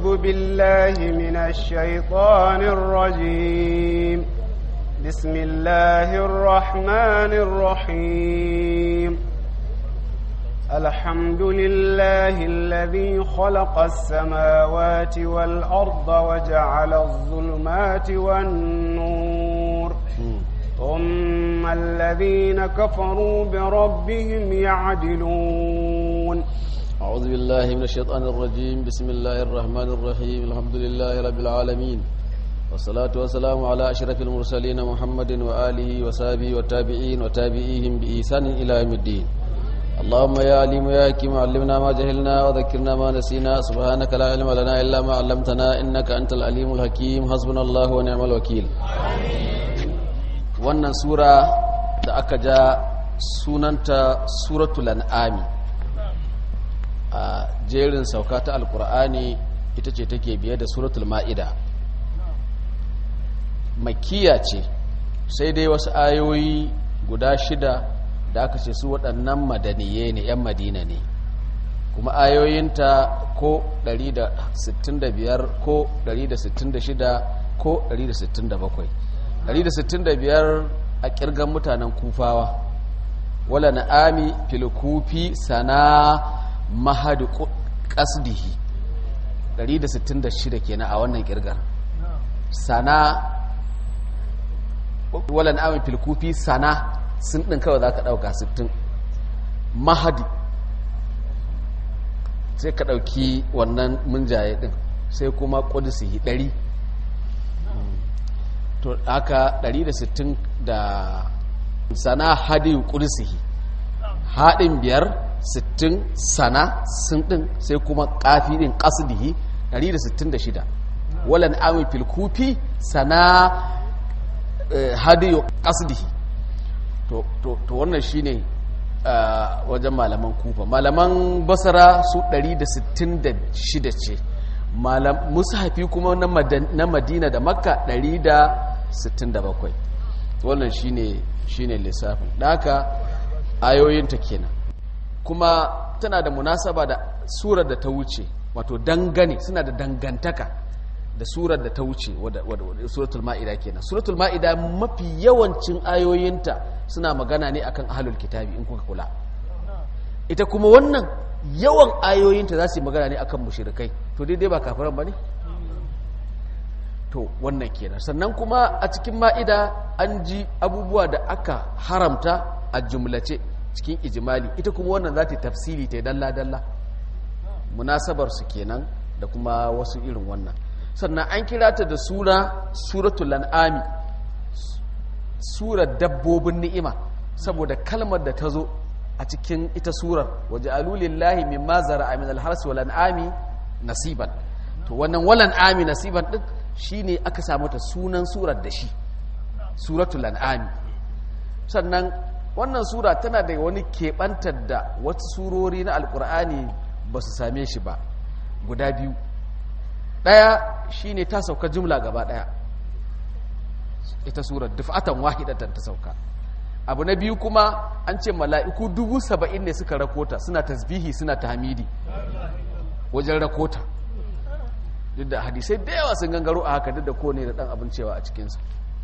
أعوذ بالله من الشيطان الرجيم بسم الله الرحمن الرحيم الحمد لله الذي خلق السماوات والأرض وجعل الظلمات والنور ثم الذين كفروا بربهم يعدلون أعوذ بالله من الشيطان الرجيم بسم الله الرحمن الرحيم الحمد لله رب العالمين والصلاة والسلام على أشرف المرسلين محمد وآله وصحبه والتابعين وتابعيهم بإحسان إلى يوم الدين اللهم يا عليم يا حكيم علمنا ما جهلنا وذكرنا ما نسينا سبحانك لا علم لنا إلا ما علمتنا إنك أنت العليم الحكيم حسبنا الله ونعم الوكيل wannan sura da aka ja sunanta suratul an'ami a jerin sauka ta alkur'ani ita ce take biye da suratul ma'ida makiya ce sai dai wasu ayoyi guda shida da aka ce su waɗannan madaniye ne 'yan madina ne kuma ayoyinta ko 165 ko 166 ko 167 165 a kirgan mutanen kufawa wala na'ami fil kufi sana mahadu qasdihi 166 kenan a wannan kirgar sana wala na'ami fil kufi sana sun din kawai zaka dauka 60 mahadi sai ka dauki wannan munjaye din sai kuma qudsihi 100 to haka 160 da sana hadin kursihi haɗin biyar 60 sana sun ɗin sai kuma ƙafi ɗin ƙasdihi 166 walan amin filkufi sana hadin ƙasdihi to wannan shi ne wajen malaman kufa malaman basara su 166 ce musahafi kuma na madina da makka 167 wannan shine shine lissafin da haka ayoyinta kenan kuma tana da munasaba da surar da ta wuce wato dangane suna da dangantaka da surar da ta wuce suratul ma'ida kenan suratul ma'ida mafi yawancin ayoyinta suna magana ne akan ahlul kitabi in kuka kula ita kuma wannan yawan ayoyinta za su yi magana ne akan mushrikai to daidai ba kafiran ba ne to wannan kenan sannan kuma a cikin ma'ida an ji abubuwa da aka haramta a jumlace cikin ijimali ita kuma wannan za ta tafsiri ta dalla-dalla munasabar su kenan da kuma wasu irin wannan sannan an kira ta da sura suratul an'ami surar dabbobin ni'ima saboda kalmar da ta zo a cikin ita surar waje alulillahi min mazara amin alharsi wal an'ami nasiban to wannan wal an'ami nasiban din shine aka samu ta sunan surar da shi suratul an'ami sannan wannan sura tana da wani keɓantar da wasu surori na alkur'ani ba su same shi ba guda biyu ɗaya shine ta sauka jumla gaba ɗaya ita surar dufatan wahidatan ta sauka abu na biyu kuma an ce mala'iku dubu saba'in ne suka rakota suna tasbihi suna tahmidi wajen rakota duk da hadisai da yawa sun gangaro a haka duk da kone da ɗan abin cewa a cikinsa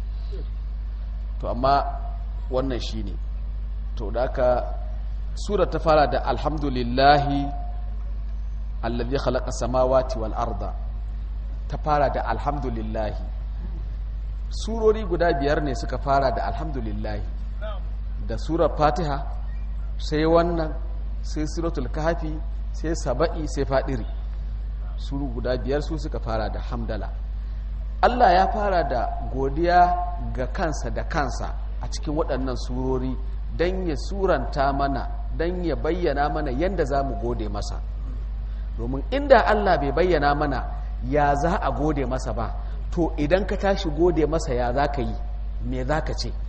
to amma wannan shi ne to da aka sura ta fara da alhamdulillahi allazi khalaqa samawati wal arda ta fara da alhamdulillahi surori guda biyar ne suka fara da alhamdulillahi da surar fatiha sai wannan sai suratul kahfi sai saba'i sai fadiri suru guda biyar su suka fara da hamdala Allah ya fara da godiya ga kansa da kansa a cikin waɗannan surori don ya suranta mana don ya bayyana mana yadda za mu gode masa domin inda Allah bai bayyana mana ya za a gode masa ba to idan ka tashi gode masa ya za ka yi me za ka ce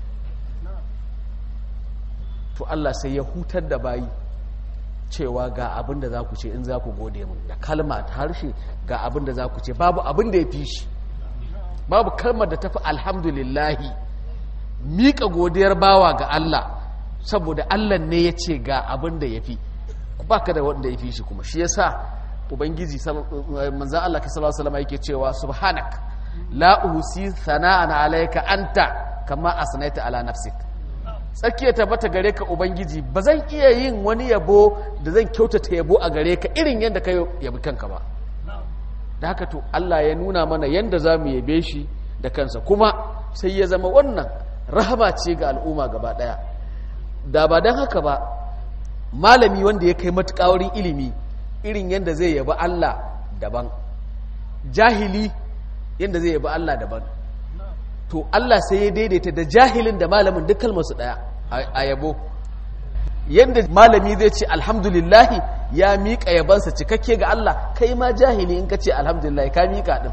to Allah sai ya hutar da bayi cewa ga abin da za ku ce in za ku gode mun da kalma ta harshe ga abin da za ku ce babu abin da ya fi shi babu kalmar da ta fi alhamdulillahi miƙa godiyar bawa ga Allah saboda Allah ne ya ce ga abin da ya fi ba ka da wanda ya fi shi kuma shi yasa ubangiji manzan Allah ka sallallahu alaihi yake cewa subhanak la uhsi sana'an alayka anta kama asnaita ala nafsik tsakiya tabbata gare ka ubangiji ba zan iya yin wani yabo da zan kyautata yabo a gare ka irin yadda ka yabi kanka ba da haka to Allah ya nuna mana yadda za mu yabe shi da kansa kuma sai ya zama wannan rahama ce ga al'umma gaba daya da ba don haka ba malami wanda ya kai matuƙa wurin ilimi irin yadda zai yabi Allah daban jahili yadda zai yabi Allah daban to Allah sai ya daidaita da jahilin da malamin duk kalmarsu ɗaya a yabo yadda malami zai ce alhamdulillahi ya miƙa yabansa cikakke ga Allah kai ma jahili in ka ce alhamdulillahi ka miƙa ɗin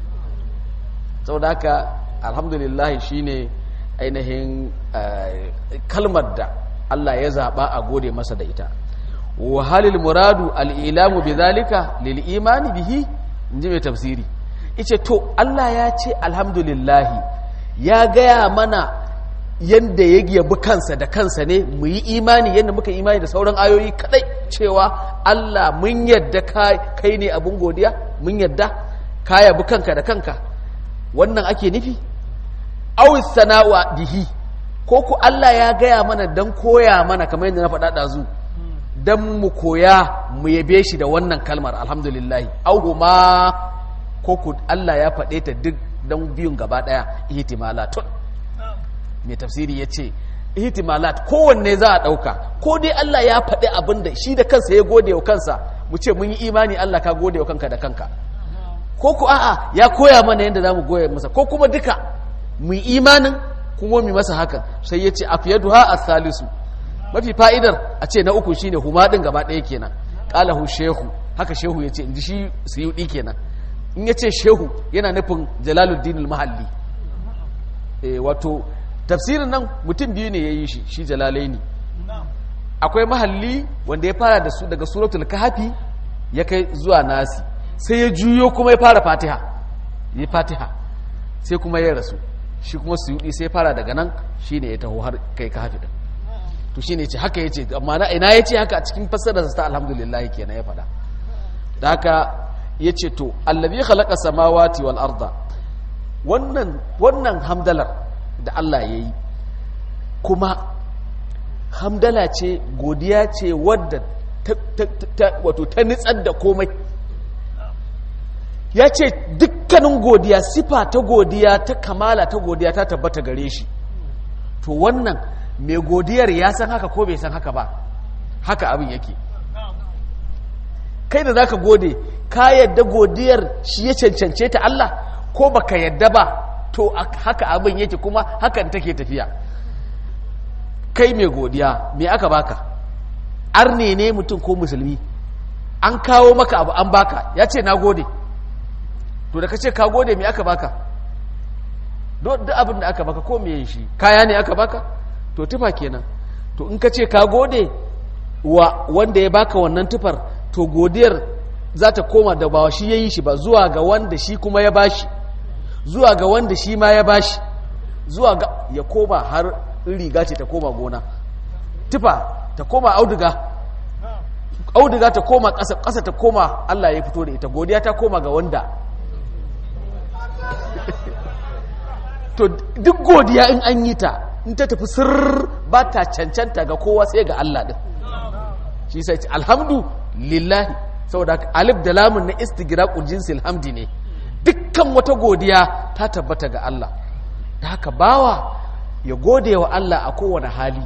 sau da haka alhamdulillahi shine ainihin kalmar da Allah ya zaɓa a gode masa da ita wahalil muradu al'ilamu bi zalika lil imani bihi in ji mai tafsiri ice to Allah ya ce alhamdulillahi ya gaya mana yadda ya yabi kansa da kansa ne mu yi imani yadda muka imani da sauran ayoyi kadai cewa Allah mun yadda kai ne abin godiya mun yadda ka yabi kanka da kanka wannan ake nufi awis sana'wa bihi ko ku Allah ya gaya mana don koya mana kamar yadda na faɗa ɗazu don mu koya mu yabe shi da wannan kalmar alhamdulillahi auhuma ko ku Allah ya faɗe ta duk don biyun gaba ɗaya ihtimalatun mai tafsiri ya ce ihtimalat kowanne za a ɗauka ko dai Allah ya faɗi abin da shi da kansa ya gode wa kansa mu ce mun yi imani Allah ka gode wa kanka da kanka ko ku a'a ya koya mana yadda za mu goya masa ko kuma duka mu yi imanin kuma mu masa hakan sai ya ce afiyaduha as-salisu mafi fa'idar a ce na uku shine huma din gaba ɗaya kenan qalahu shehu haka shehu yace inji shi suyudi kenan in yace shehu yana nufin jalaluddin al-mahalli eh wato tafsirin nan mutum biyu ne yayi shi shi jalalaini akwai mahalli wanda ya fara da su daga suratul kahfi ya kai zuwa nasi sai ya juyo kuma ya fara fatiha ya fatiha sai kuma ya rasu shi kuma suyudi sai fara daga nan shine ya taho har kai kahfi din to shine ce haka yace amma na ina yace haka a cikin fassarar sa alhamdulillah kenan ya fada da haka yace to allazi khalaqa samawati wal arda wannan wannan hamdalar da Allah yayi kuma hamdala ce godiya ce wadda wato ta nitsar da komai ya ce dukkanin godiya sifa ta godiya ta kamala ta godiya ta tabbata gare shi to wannan mai godiyar ya san haka ko bai san haka ba haka abin yake kai da zaka gode ka yadda godiyar shi ya cancance ta Allah ko baka yadda ba to haka abin yake kuma hakan take tafiya kai mai godiya me aka baka arne ne mutum ko musulmi an kawo maka abu an baka ya ce na gode to da ka ce ka gode me aka baka duk abin da aka baka ko me shi kaya ne aka baka to tufa kenan to in ka ce ka gode wa wanda ya baka wannan tufar to godiyar za ta koma da ba shi ya yi shi ba zuwa ga wanda shi kuma ya bashi zuwa ga wanda shi ma ya bashi zuwa ga ya koma har riga ce ta koma gona tufa ta koma auduga auduga ta koma ƙasa ƙasa ta koma Allah ya fito da ita godiya ta koma ga wanda to duk godiya in an yi ta in ta tafi sirr ba ta cancanta ga kowa sai ga Allah din shi sai alhamdu lillahi saboda alif da lamun na istigraqul jinsil hamdi ne dukkan wata godiya ta tabbata ga Allah da haka bawa ya gode wa Allah a kowane hali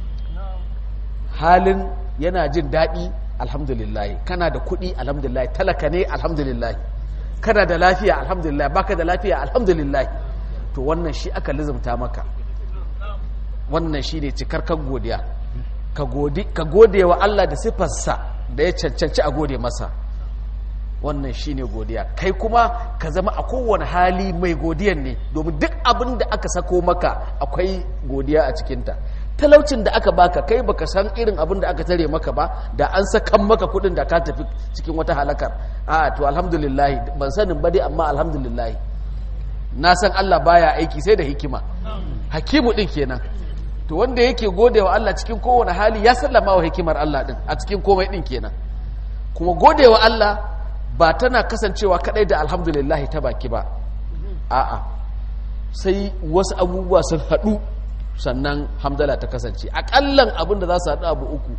halin yana jin daɗi alhamdulillah kana da kuɗi alhamdulillah talaka ne alhamdulillah kana da lafiya alhamdulillah baka da lafiya alhamdulillah to wannan shi aka lizumta maka wannan shi ne cikarkar godiya ka gode wa Allah da siffarsa da ya cancanci a gode masa wannan shi ne godiya kai kuma ka zama a kowane hali mai godiyan ne domin duk abin da aka sako maka akwai godiya a cikinta talaucin da aka baka kai baka san irin abin da aka tare maka ba da an sakan maka kudin da ka tafi cikin wata halakar a to alhamdulillah ban sanin ba dai amma alhamdulillah na san Allah baya aiki sai da hikima hakimu din kenan to wanda yake gode wa Allah cikin kowane hali ya sallama wa hikimar Allah din a cikin komai din kenan kuma godewa Allah ba tana kasancewa kadai da alhamdulillah ta baki ba a'a sai wasu abubuwa sun haɗu sannan hamdala ta kasance aƙallan abin da za su haɗu abu uku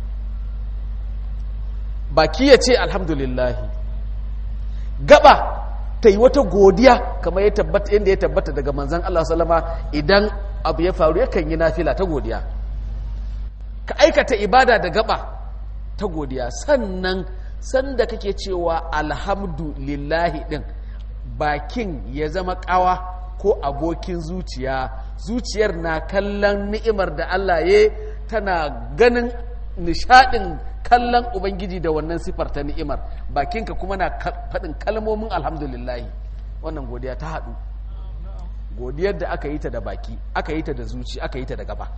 baki ya ce alhamdulillah gaba ta yi wata godiya kamar yadda ya tabbata daga manzan Allah salama idan abu ya faru yakan yi nafila ta godiya ka aikata ibada da gaba ta godiya sannan sanda kake cewa alhamdulillahi din bakin ya zama kawa ko abokin zuciya zuciyar na kallon ni'imar da Allah ya tana ganin nishadin kallon ubangiji da wannan sifar ta ni'imar bakinka kuma na faɗin kalmomin alhamdulillahi wannan godiya ta haɗu godiyar da aka yi ta da baki aka yi ta da zuci aka yi ta da gaba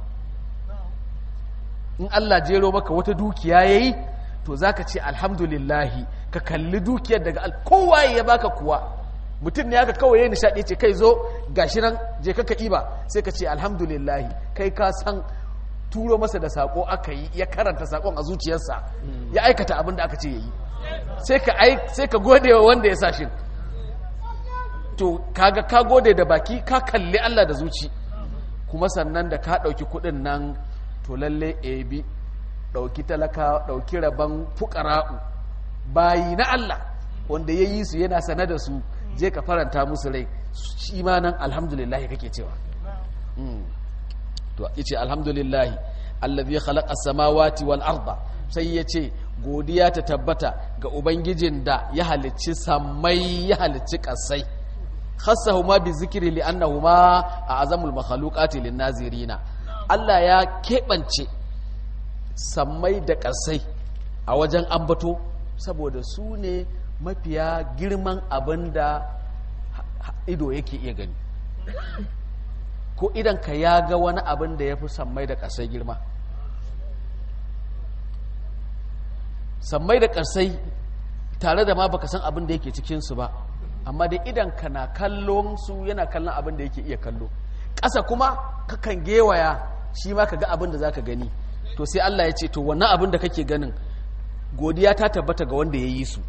in Allah jero maka wata dukiya yayi to zaka ce alhamdulillahi ka kalli dukiyar daga kowa ya baka kuwa mutum ne aka kawai ya nishadi ce kai zo gashi nan je ka ka iba sai ka ce alhamdulillahi kai ka san turo masa da sako aka yi ya karanta sakon a zuciyarsa ya aikata abin da aka ce yayi sai ka sai ka gode wa wanda ya sa shi to kaga ka gode da baki ka kalli Allah da zuci kuma sannan da ka dauki kudin nan to lalle ebi ɗauki talaka ɗauki rabon fukara'u bayi na Allah wanda ya yi su yana sane da su je ka faranta musu rai shi ma nan alhamdulillahi kake cewa to yace alhamdulillahi allazi khalaqa samawati wal arda sai yace godiya ta tabbata ga ubangijin da ya halicci sammai ya halicci kasai khassahuma bi zikri li annahuma a'zamul makhluqati lin nazirina Allah ya keɓance sammai da ƙasai a wajen ambato saboda su ne mafiya girman abin da ido yake iya gani ko idan ka ya ga wani abin da ya fi sammai da ƙasai girma sammai da ƙasai tare da ma baka san abin da yake cikinsu ba amma da idan ka na kallon su yana kallon abin da yake iya kallo ƙasa kuma kakan gewaya shi ma ka ga abin da za ka gani to sai Allah ya ce to wannan abin da kake ganin godiya ta tabbata ga wanda ya yi su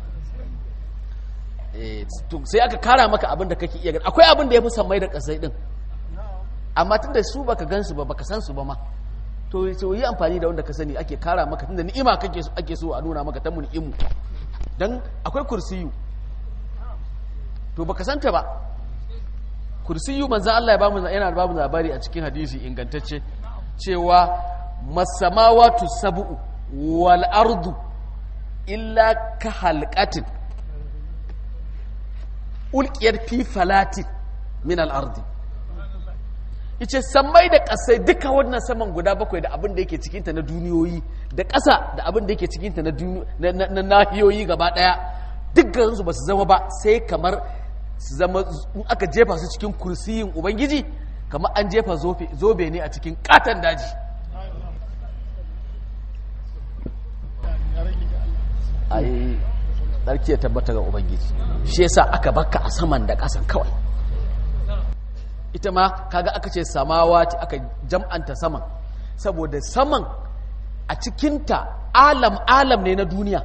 sai aka kara maka abin da kake iya gani akwai abin da ya fi sammai da ƙasai ɗin amma tun da su baka gan su ba baka san su ba ma to yi amfani da wanda ka sani ake kara maka tun da ni'ima ake so a nuna maka ta mu ni'imu don akwai kursiyu to baka santa ba kursiyu manzan Allah ya bamu yana bamu labari a cikin hadisi ingantacce cewa masamawatu sab'u wal ardu illa ka halqatin ulqiyat fi falatin min al ardi ice sammai da kasai duka wannan saman guda bakwai da abin da yake cikinta na duniyoyi da ƙasa da abin da yake cikinta na nahiyoyi gaba ɗaya dukkansu ba su zama ba sai kamar su zama in aka jefa su cikin kursiyin ubangiji kamar an jefa zobe ne a cikin katon daji ai tsarki ya tabbata ga ubangiji shi yasa aka baka a saman da ƙasan kawai ita ma kaga aka ce samawati aka jam'anta saman saboda saman a cikinta alam alam ne na duniya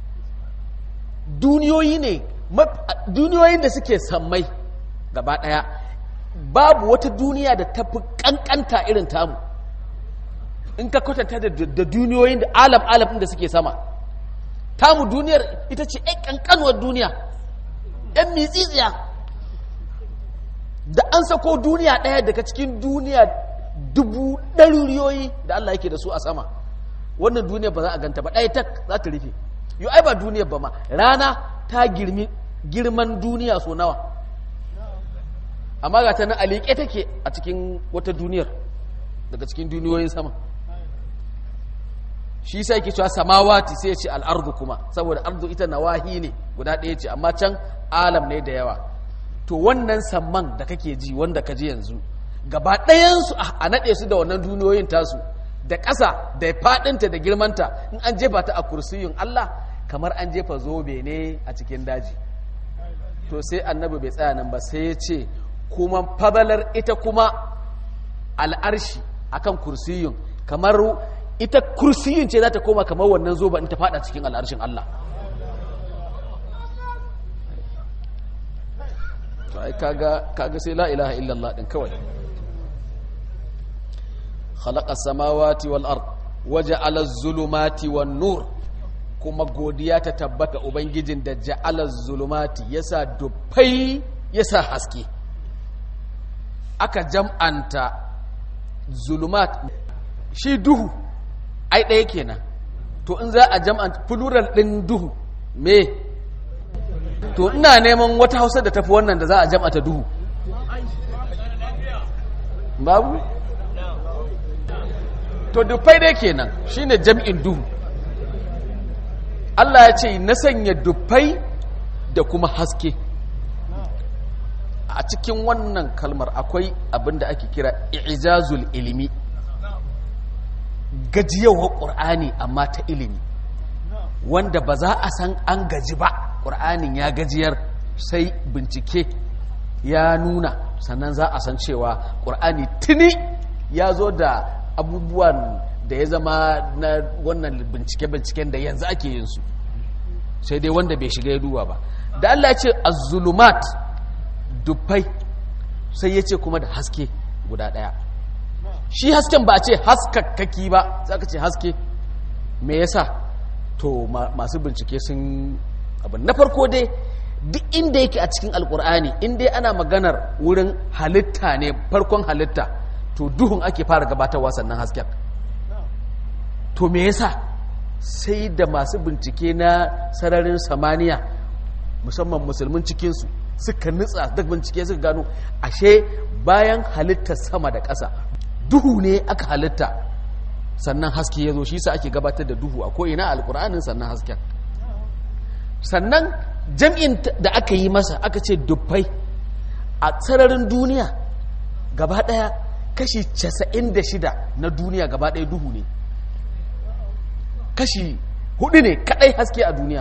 duniyoyi ne duniyoyin da suke sammai gaba daya babu wata duniya da tafi kankanta irin tamu in ka kwatanta da duniyoyin da alam alam da suke sama tamu duniyar ita ce ɗan kankanuwar duniya ɗan mitsitsiya da an sako duniya ɗaya daga cikin duniya dubu ɗaruriyoyi da Allah yake da su a sama wannan duniya ba za a ganta ba ɗaya tak za ta rufe yau ai ba duniya ba ma rana ta girmi girman duniya so nawa amma ga ta nan aliƙe take a cikin wata duniyar daga cikin duniyoyin sama shi sai ke cewa samawati sai ya ce al'ardu kuma saboda ardu ita nawahi ne guda ɗaya ce amma can alam ne da yawa to wannan samman da kake ji wanda ka ji yanzu gaba ɗayansu a naɗe su da wannan duniyoyin tasu da ƙasa da faɗinta da girmanta in an jefa ta a kursiyin Allah kamar an jefa zobe ne a cikin daji to sai annabi bai tsaya nan ba sai ya ce kuma fadalar ita kuma al'arshi akan kursiyin kamar ita kursiyin ce za ta koma kamar wannan zoba in ta fada cikin al'arshin Allah to ai kaga kaga sai la ilaha illallah din kawai khalaqa samawati wal ard waja'ala az-zulumati wan nur kuma godiya ta tabbata ubangijin da ja'ala az-zulumati yasa dufai yasa haske aka jam'anta zulumat shi duhu ai ɗaya kenan to in za a jam'anta plural ɗin duhu me to ina neman wata hausa da tafi wannan da za a jam'ata duhu babu to dufai dai kenan shine jam'in duhu Allah ya ce na sanya dufai da kuma haske a cikin wannan kalmar akwai abin da ake kira ijazul ilimi gajiyawar ƙur'ani amma ta ilimi wanda ba za a san an gaji ba ƙur'anin ya gajiyar sai bincike ya nuna sannan za a san cewa ƙur'ani tuni ya zo da abubuwan da ya zama na wannan bincike-binciken da yanzu ake yin su sai dai wanda bai shiga ya duba ba da Allah ce az-zulumat dubbai sai ya ce kuma da haske guda ɗaya shi hasken ba a ce haskakkaki ba za ka ce haske me yasa to masu bincike sun abin na farko dai duk inda yake a cikin alkur'ani inda ana maganar wurin halitta ne farkon halitta to duhun ake fara gabatarwa sannan hasken to me yasa sai da masu bincike na sararin samaniya musamman musulmin cikinsu suka nutsa da bincike suka gano ashe bayan halitta sama da ƙasa duhu ne aka halitta sannan haske ya zo shi sa ake gabatar da duhu a ko'ina alkur'anin sannan hasken sannan jam'in da aka yi masa aka ce dubbai a sararin duniya gaba ɗaya kashi 96 na duniya gaba ɗaya duhu ne kashi hudu ne kadai haske a duniya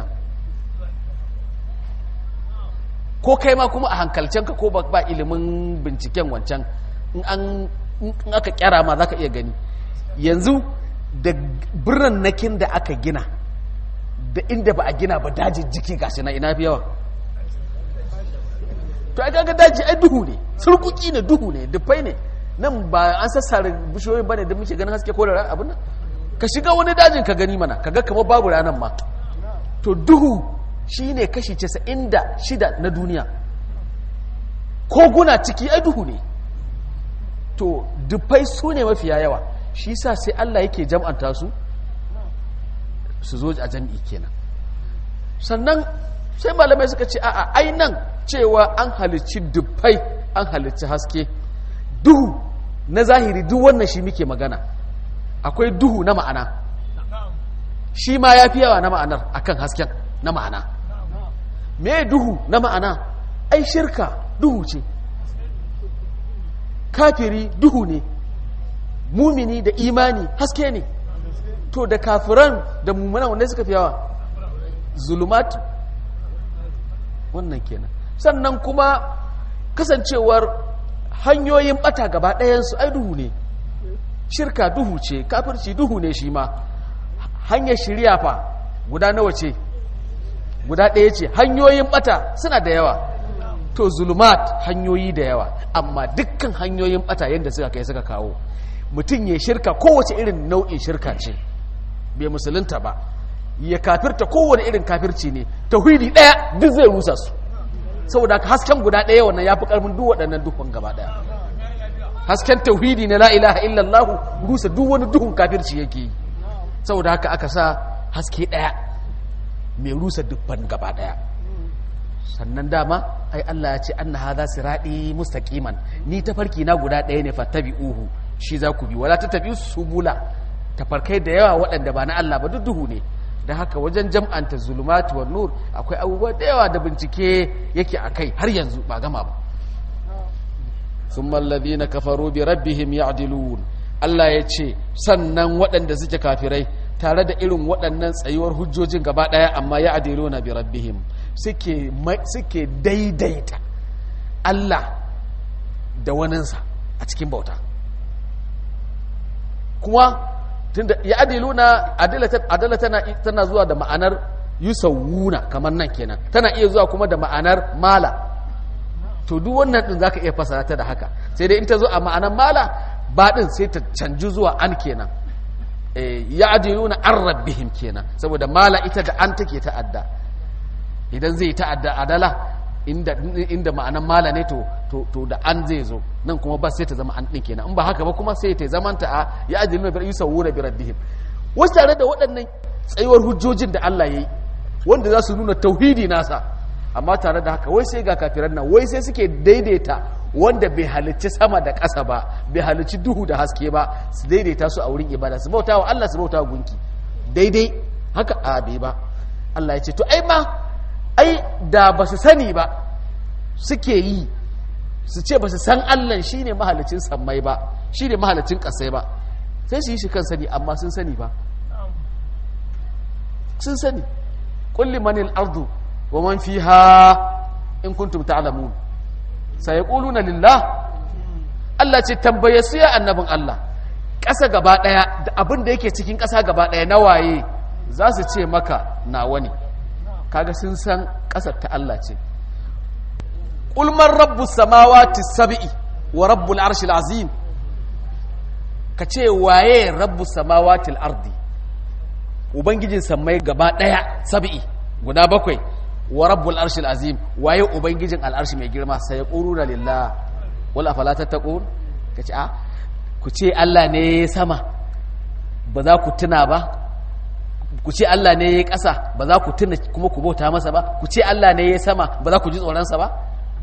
ko kai ma kuma a hankalcenka ko ba ilimin binciken wancan in aka kyara ma za ka iya gani yanzu da birnin nakin da aka gina da inda ba a gina ba dajin jiki gashi na ina fi yawa to ai kaga daji ai duhu ne surkuki ne duhu ne dufai ne nan ba an sassare bishiyoyin bane da muke ganin haske ko da abin nan ka shiga wani dajin ka gani mana kaga kamar babu ranar ma to duhu shine kashi 96 na duniya koguna ciki ai duhu ne to dufai su ne mafiya yawa shi sa sai Allah yake jam'anta su su zo a jam'i kenan sannan sai malamai suka ce a'a ai nan cewa an halicci dufai an halicci haske duhu na zahiri duk wannan shi muke magana akwai duhu na ma'ana shi ma ya fi yawa na ma'anar akan hasken na ma'ana me duhu na ma'ana ai shirka duhu ce kafiri duhu ne mumini da imani haske ne to da kafiran da mummunan wanda suka fi yawa zulumatu wannan kenan sannan kuma kasancewar hanyoyin bata gaba ɗayansu ai duhu ne shirka duhu ce kafirci duhu ne shi ma hanyar shirya fa guda nawa ce guda ɗaya ce hanyoyin bata suna da yawa to zulumat hanyoyi da yawa amma dukkan hanyoyin bata yadda suka kai suka kawo mutum ya shirka kowace irin nau'in shirka ce bai musulunta ba ya kafirta kowane irin kafirci ne tauhidi ɗaya duk zai rusa su saboda haka hasken guda ɗaya wannan ya fi ƙarfin duk waɗannan duhun gaba ɗaya hasken tauhidi na la ilaha illallahu rusa duk wani duhun kafirci yake yi saboda haka aka sa haske ɗaya mai rusa dubban gaba ɗaya sannan dama ai Allah ya ce anna hadha sirati mustaqiman ni tafarki na guda ɗaya ne fattabi'uhu shi za ku bi wala tattabi subula tafarkai da yawa waɗanda ba na Allah ba duk duhu ne da haka wajen jam'anta zulumati wa nur akwai abubuwa da yawa da bincike yake akai har yanzu ba gama ba thumma alladhina kafaru bi rabbihim ya'dilun Allah ya ce sannan waɗanda suke kafirai tare da irin waɗannan tsayuwar hujjojin gaba ɗaya amma ya'diluna bi rabbihim suke suke daidaita Allah da waninsa a cikin bauta kuma tunda ya adiluna adala tana tana zuwa da ma'anar yusawuna kamar nan kenan tana iya zuwa kuma da ma'anar mala to duk wannan din zaka iya fasara ta da haka sai dai in ta zo a ma'anar mala ba din sai ta canji zuwa an kenan eh ya adiluna an rabbihim kenan saboda mala ita da an take ta'adda idan zai ta'adda adala inda inda ma'anan mala ne to to to da an zai zo nan kuma ba sai ta zama an din kenan in ba haka ba kuma sai ta zamanta a ya ajiluna bi yusawuna bi rabbihim wasu tare da waɗannan tsayuwar hujjojin da Allah yayi wanda za su nuna tauhidi nasa amma tare da haka wai sai ga kafiran nan wai sai suke daidaita wanda bai halicci sama da ƙasa ba bai halicci duhu da haske ba su daidaita su a wurin ibada su bauta wa Allah su bauta wa gunki daidai haka a bai ba Allah ya ce to ai ma ai da ba su sani ba suke yi su ce ba su san Allah shi ne mahalicin sammai ba shi ne mahalicin ƙasai ba sai su yi shi kan sani amma sun sani ba sun sani kulli manil ardu wa man fiha in kuntum ta'lamun sai yaquluna lillah Allah ce tambaye su ya annabin Allah ƙasa gaba ɗaya da abin da yake cikin ƙasa gaba ɗaya na waye za su ce maka nawa ne kaga sun san ƙasar ta Allah ce ulman rabbu samawati sab'i wa rabbul arshil azim ka ce waye rabbu samawati ardi ubangijin sammai gaba daya sab'i guda bakwai wa rabbul arshil azim waye ubangijin al'arshi mai girma sai yaquluna lillah wala fala tattaqun kace a ku ce Allah ne sama ba za ku tuna ba ku ce Allah ne ya ƙasa ba za ku tuna kuma ku bauta masa ba ku ce Allah ne ya sama ba za ku ji tsoronsa ba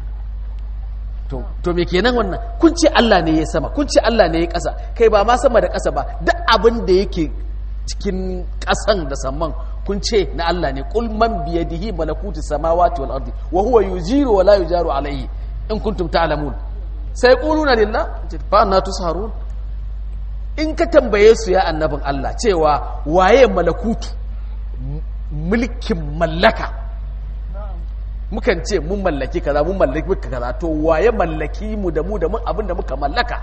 to to me kenan wannan kun ce Allah ne ya sama kun ce Allah ne ya ƙasa kai ba ma sama da ƙasa ba duk abin da yake cikin ƙasan da samman kun ce na Allah ne qul man bi yadihi malakutu samawati wal ardi wa huwa yujiru wa la yujaru alayhi in kuntum ta'lamun sai quluna lillah fa anna tusharun in ka tambaye su ya annabin Allah cewa waye malakutu mulkin mallaka mukan ce mun mallaki kaza mun mallaki muka kaza to waye mallaki mu da mu da mun abin da muka mallaka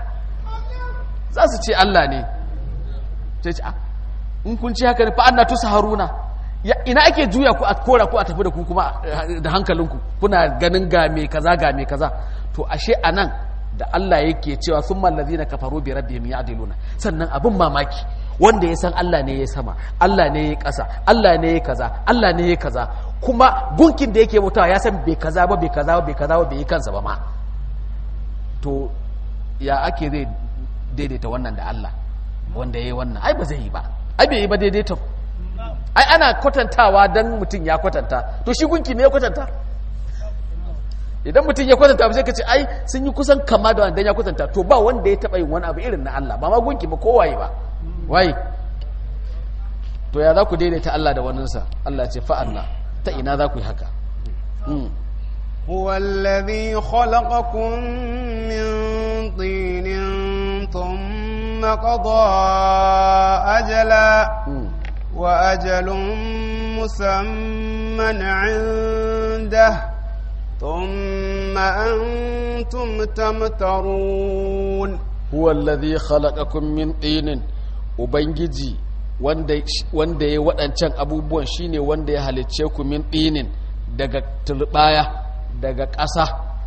za su ce Allah ne sai ce in kun ce haka ne fa anna tusharuna ya ina ake juya ku a kora ku a tafi da ku kuma da hankalinku kuna ganin ga me kaza ga me kaza to ashe anan da Allah yake cewa sun mallazi na kafaru bi rabbihim ya'diluna sannan abin mamaki wanda ya san Allah ne ya sama Allah ne ya ƙasa Allah ne ya kaza Allah ne ya kaza kuma gunkin da yake mutawa ya san bai kaza ba bai kaza ba bai kaza ba bai yi kansa ba ma to ya ake zai daidaita wannan da Allah wanda ya yi wannan ai ba zai yi ba ai bai yi ba daidaita ai ana kwatantawa dan mutum ya kwatanta to shi gunki ne ya kwatanta idan mutum ya kwatanta ba sai ka ce ai sun yi kusan kama da wanda ya kwatanta to ba wanda ya taba yin wani abu irin na Allah ba ma gunki ba kowaye ba waye to ya za ku daidaita Allah da waninsa Allah ce fa'anna ta ina za ku yi haka هو الذي خلقكم من طين ثم قضى أجلا وأجل مسمى عنده ثم أنتم تمترون هو الذي خلقكم من طين ubangiji wanda wanda ya waɗancan abubuwan shine wanda ya halicce ku min ɗinin daga turbaya daga ƙasa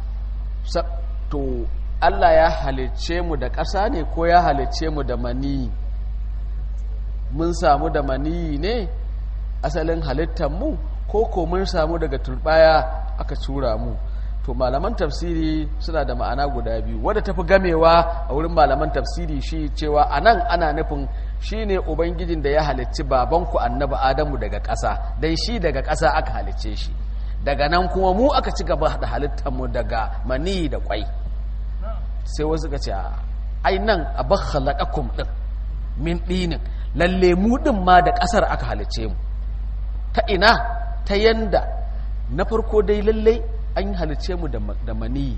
to Allah ya halicce mu da ƙasa ne ko ya halicce mu da mani mun samu da mani ne asalin halittar mu ko ko mun samu daga turbaya aka tura mu to malaman tafsiri suna da ma'ana guda biyu wadda tafi gamewa a wurin malaman tafsiri shi cewa anan ana nufin shine ubangijin da ya halicci babanku annabi adamu daga ƙasa dan shi daga ƙasa aka halicce shi daga nan kuma mu aka ci gaba da halittar mu daga mani da kwai sai wasu ka ce ai nan abakhalaqakum din min dinin lalle mu din ma da ƙasar aka halicce mu ta ina ta yanda na farko dai lallai an halice mu da mani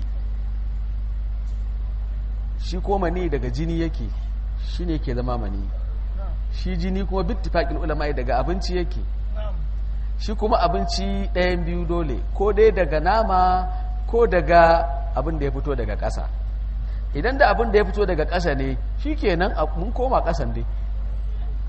shi ko mani daga jini yake shi ne ke zama mani shi jini kuma bittifaƙin ulama daga abinci yake shi kuma abinci ɗayan biyu dole ko dai daga nama ko daga abin da ya fito daga ƙasa idan da abin da ya fito daga ƙasa ne shi kenan mun koma ƙasan dai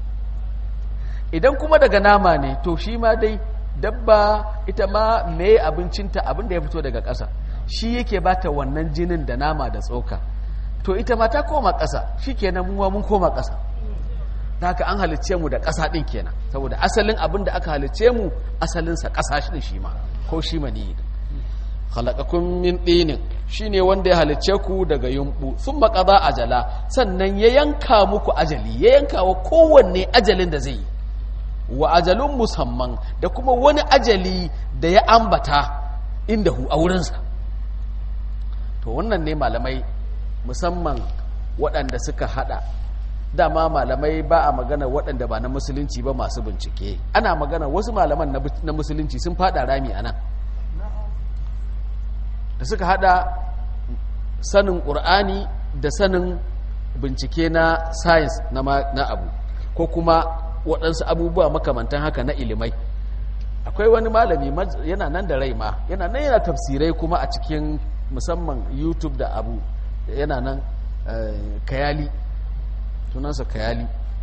idan kuma daga nama ne to shi ma dai dabba ita ma me abincinta abin da ya fito daga ƙasa shi yake bata wannan jinin da nama da tsoka to ita ma ta koma ƙasa shi kenan muwa mun koma ƙasa da haka an halicce mu da ƙasa ɗin kenan saboda asalin abin da aka halicce mu asalinsa ƙasa shi shi ma ko shi mani halakakun min ɗinin shi ne wanda ya halicce ku daga yumɓu sun maƙaza ajala sannan ya yanka muku ajali ya yanka wa kowanne ajalin da zai yi wa ajalun musamman da kuma wani ajali da ya ambata inda hu a wurinsa to wannan ne malamai musamman waɗanda suka hada dama malamai ba a magana waɗanda ba na musulunci ba masu bincike ana magana wasu malaman na musulunci sun fada rami a nan da suka hada sanin ƙur'ani da sanin bincike na science na abu ko kuma waɗansu abubuwa makamantan haka na ilimai akwai wani malami yana nan da rai ma yana nan yana tafsirai kuma a cikin musamman youtube da abu yana nan kayali sunansa kayali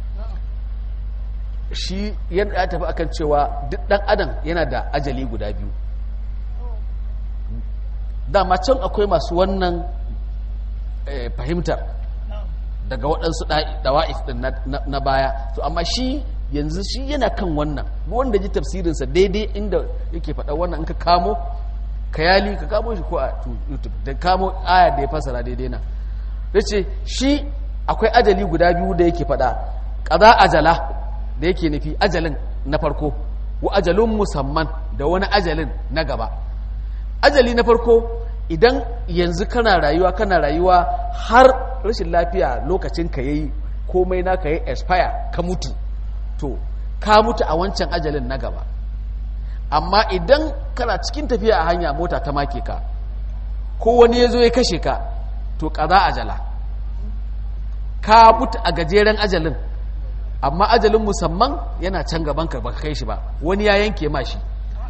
shi yana ya tafi akan cewa duk ɗan adam yana da ajali guda biyu dama can akwai masu wannan fahimtar daga waɗansu dawa'if ɗin na baya to amma shi yanzu shi yana kan wannan wanda ji tafsirinsa daidai inda yake faɗa wannan in ka kamo kayali ka kamo shi ko a youtube da kamo aya da ya fasara daidai na ya ce shi akwai ajali guda biyu da yake faɗa ƙaza ajala da yake nufi ajalin na farko wa ajalin musamman da wani ajalin na gaba ajali na farko idan yanzu kana rayuwa kana rayuwa har rashin lafiya lokacin ka yayi komai na ka yi expire ka mutu to ka mutu a wancan ajalin na gaba amma idan kana cikin tafiya a hanya mota ta make ka ko wani ya zo ya kashe ka to kaza ajala ka mutu a gajeren ajalin amma ajalin musamman yana can gaban ka baka kai shi ba wani ya yanke ma shi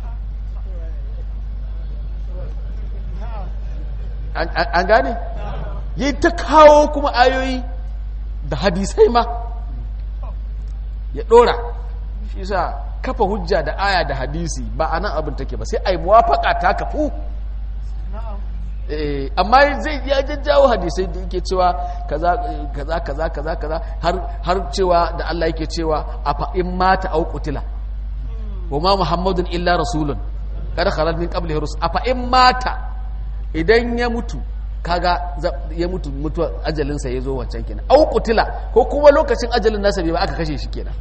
an gane yi ta kawo kuma ayoyi da hadisai ma ya dora shi sa kafa hujja da aya da hadisi ba a nan abin take ba sai a yi muwafaka ta kafu amma zai ya jajjawo hadisai da yake cewa kaza kaza kaza kaza kaza har cewa da Allah yake cewa a fa'in mata au qutila wa ma muhammadun illa rasulun kada khalal min qablihi rusul a fa'in mata idan ya mutu kaga ya mutu mutuwa ajalinsa ya zo wancan kenan au qutila ko kuma lokacin ajalin nasa bai ba aka kashe shi kenan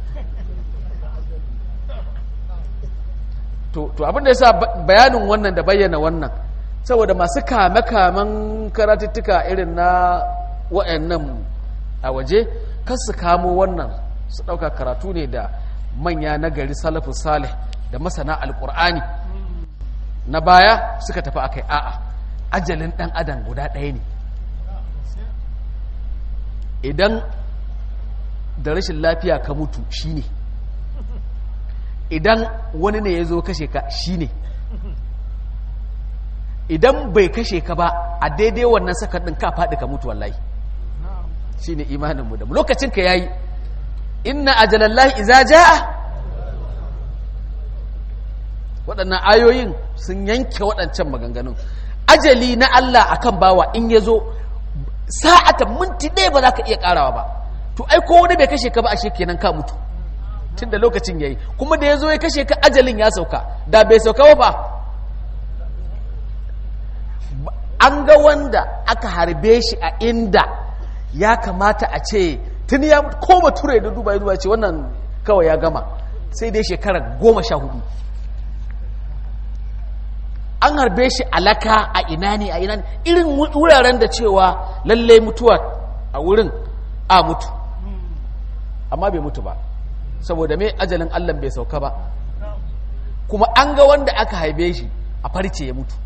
to to abin da yasa bayanin wannan da bayyana wannan saboda masu kame-kamen karatuttuka irin na wa'annan a waje kan su kamo wannan su ɗauka karatu ne da manya na gari salafu salih da masana alƙur'ani na baya suka tafi akai a'a ajalin ɗan adam guda ɗaya ne idan da rashin lafiya ka mutu shi ne idan wani ne ya zo kashe ka shi ne idan bai kashe ka ba a daidai wannan sakar ɗin ka faɗi ka mutu wallahi shi ne imaninmu da lokacin ka yayi inna ajalallahi iza ja'a waɗannan ayoyin sun yanke waɗancan maganganun ajali na Allah akan bawa in ya zo sa'atan minti ɗaya ba za ka iya ƙarawa ba to ai ko wani bai kashe ka ba ashe kenan ka mutu tun da lokacin ya yi kuma da ya zo ya kashe ka ajalin ya sauka da bai sauka ba fa an ga wanda aka harbe shi a inda ya kamata a ce tun ya ko bature da duba ya duba ce wannan kawai ya gama sai dai shekara goma sha hudu an harbe shi alaka a ina ne a ina ne irin wuraren da cewa lallai mutuwa a wurin a mutu amma bai mutu ba saboda mai ajalin allah bai sauka ba kuma an ga wanda aka haibe shi a farce ya mutu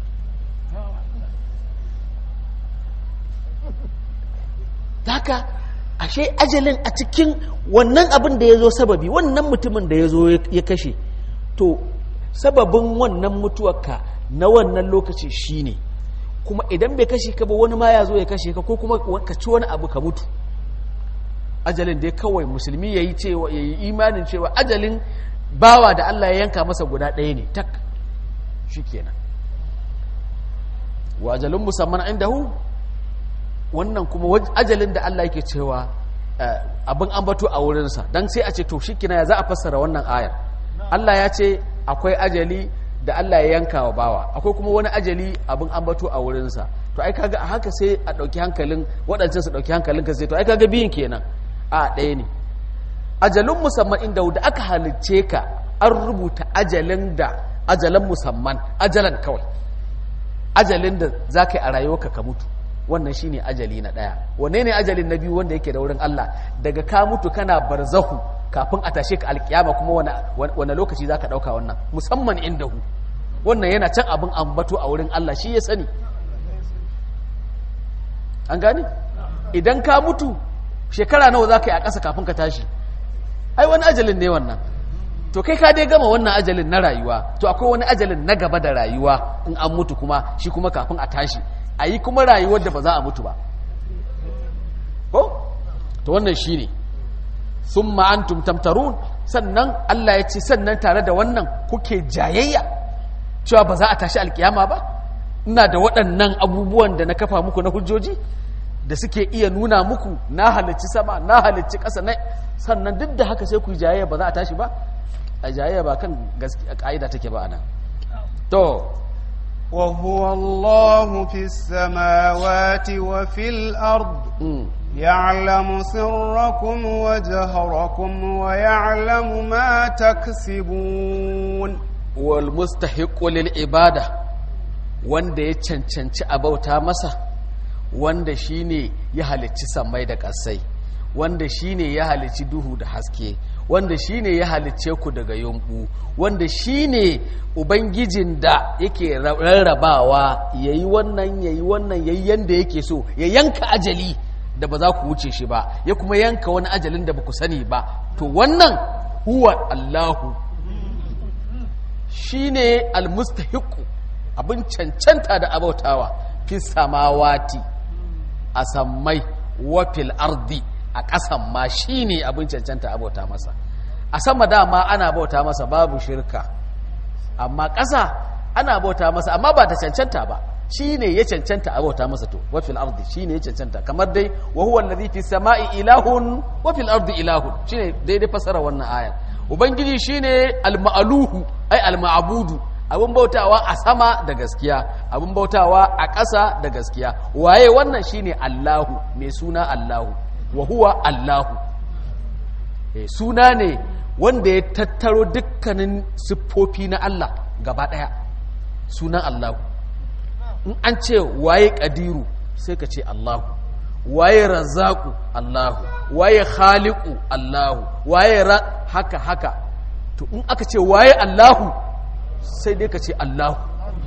haka ashe ajalin a cikin wannan abin da ya zo sababi wannan mutumin da ya zo ya kashe to sababin wannan mutuwarka na wannan lokaci shine kuma idan bai kashe ka ba wani ma ya zo ya kashe ka ko kuma ka ci wani abu ka mutu ajalin dai kawai musulmi yayi cewa yayi imanin cewa ajalin bawa da Allah ya yanka masa guda ɗaya ne tak shikenan wa ajalun musamman indahu wannan kuma ajalin da Allah yake cewa abin ambato a wurinsa don sai a ce to shikina ya za a fassara wannan ayar Allah ya ce akwai ajali da Allah ya yanka wa bawa akwai kuma wani ajali abin ambato a wurinsa to ai kaga a haka sai a ɗauki hankalin waɗancan su ɗauki hankalin ka sai to ai kaga biyun kenan a ɗaya ne ajalin musamman inda da aka halicce ka an rubuta ajalin da ajalan musamman ajalan kawai ajalin da za ka yi a rayuwarka ka mutu wannan shine ajali na ɗaya wanne ne ajalin na biyu wanda yake da wurin Allah daga ka mutu kana barzahu kafin a tashe ka alkiyama kuma wane lokaci za ka ɗauka wannan musamman inda hu wannan yana can abin ambato a wurin Allah shi ya sani an gane idan ka mutu shekara nawa za ka yi a ƙasa kafin ka tashi ai wani ajalin ne wannan to kai ka dai gama wannan ajalin na rayuwa to akwai wani ajalin na gaba da rayuwa in an mutu kuma shi kuma kafin a tashi a yi kuma rayuwar da ba za a mutu ba ko to wannan shi ne sun ma'antum tamtarun sannan Allah ya ce sannan tare da wannan kuke jayayya cewa ba za a tashi alkiyama ba ina da waɗannan abubuwan da na kafa muku na hujjoji da suke iya nuna muku na halicci sama na halicci ƙasa na sannan duk da haka sai ku yi jayayya ba za a tashi ba a jayayya ba kan ƙa'ida take ba anan to وهو الله في السماوات وفي الأرض يعلم سركم وجهركم ويعلم ما تكسبون والمستحق للعبادة wanda ya cancanci a bauta masa wanda shine ya halicci sammai da ƙasai wanda shine ya halicci duhu da haske wanda shine ya halicce ku daga yumbu wanda shine ubangijin da yake rarrabawa yayi wannan yayi wannan yayi yanda yake so ya yanka ajali da ba za ku wuce shi ba ya kuma yanka wani ajalin da ba ku sani ba to wannan huwa Allahu shine almustahiqu abin cancanta da abautawa fi samawati a sammai wa fil ardi a ƙasan ma shi ne abin cancanta a bauta masa a sama dama ana bauta masa babu shirka amma ƙasa ana bauta masa amma ba ta cancanta ba shi ne ya cancanta a bauta masa to wafil ardi shi ne ya cancanta kamar dai wa huwa allazi fi sama'i ilahun wafil ardi ilahun shi ne daidai fasara wannan aya ubangiji shi ne alma'aluhu ai alma'abudu abin bautawa a sama da gaskiya abin bautawa a ƙasa da gaskiya waye wannan shine Allahu mai suna Allahu wa huwa Allahu e, suna ne wanda ya tattaro dukkanin siffofi na Allah gaba ɗaya sunan Allahu in an ce waye ƙadiru sai ka ce Allahu waye razzaku Allahu waye khaliqu Allahu waye ra haka haka to in aka ce waye Allahu sai dai ka ce Allahu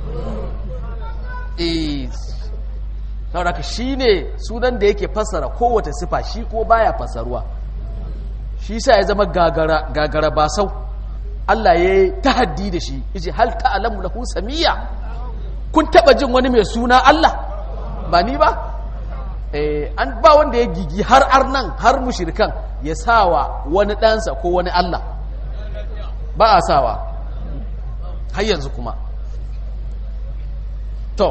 eh saboda ka shine sunan da yake fassara kowace sifa shi ko baya fassaruwa shi sa ya zama gagara gagara basau Allah ya yi tahaddi da shi yace hal ta'lamu lahu samiyya kun taba jin wani mai suna Allah ba ni ba eh an ba wanda ya gigi har arnan har mushrikan ya sawa wani ɗansa ko wani Allah ba a sawa har yanzu kuma to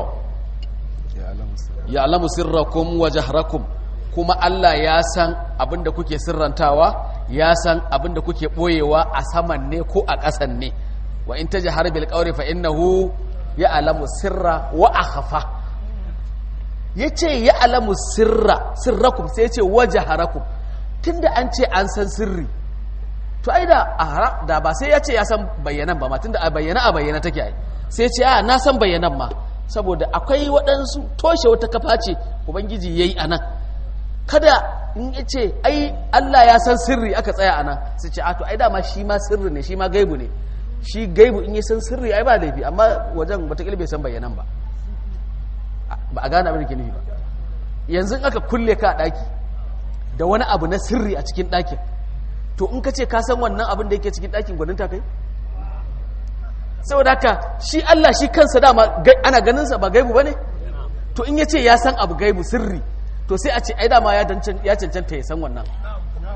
ya alamu sirrakum wa jahrakum kuma Allah ya san abinda kuke sirrantawa ya san abinda kuke boyewa a saman ne ko a ƙasan ne wa in tajhar bil qawli fa innahu ya alamu sirra wa akhfa yace ya alamu sirra sirrakum sai yace wa jahrakum tunda an ce an san sirri to ai da a da ba sai ya ce ya san bayyanan ba ma tunda a bayyana a bayyana take ai sai ce a na san bayyanan ma saboda akwai waɗansu toshe wata kafa ce ubangiji yayi anan kada in ya ce ai Allah ya san sirri aka tsaya anan sai ce a to ai dama shi ma sirri ne shi ma gaibu ne shi gaibu in ya san sirri ai ba laifi amma wajen wata bai san bayyanan ba ba a gane abin da ke nufi ba yanzu aka kulle ka a ɗaki da wani abu na sirri a cikin ɗakin to in ka ce ka san wannan abin da yake cikin ɗakin gwaninta kai saboda haka shi Allah shi kansa dama ana ganinsa ba gaibu ba ne to in ya ce ya san abu gaibu sirri to sai a ce ai dama ya cancanta ya san wannan